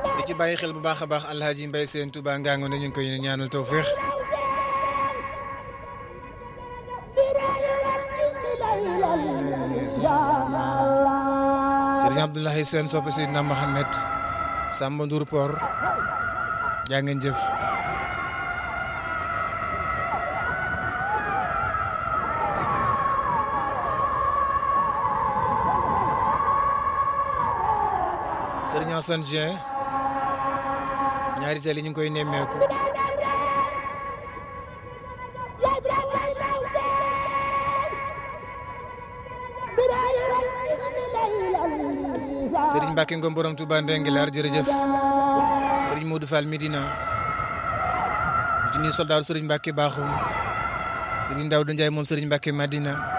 di ci bàyyi xel bu baax a baax alhaji mbay seen Touba Ngango ne ñu ngi koy ñaanal tawféex sëriñ Abdoulaye Sène soppe Seydina Mohamed Samba Ndour Por jaa ngeen jëf sëriñ Assane Dieng ñaari teel yi ñu ngi koy nemmeeku sëriñ Mbacke Ngom borom Touba Ndengelar jërëjëf sëriñ Modou Fall Medina junni soldaar sëriñ Mbacke Bakhoum sëriñ Daouda Ndiaye moom sëriñ Mbacke Madina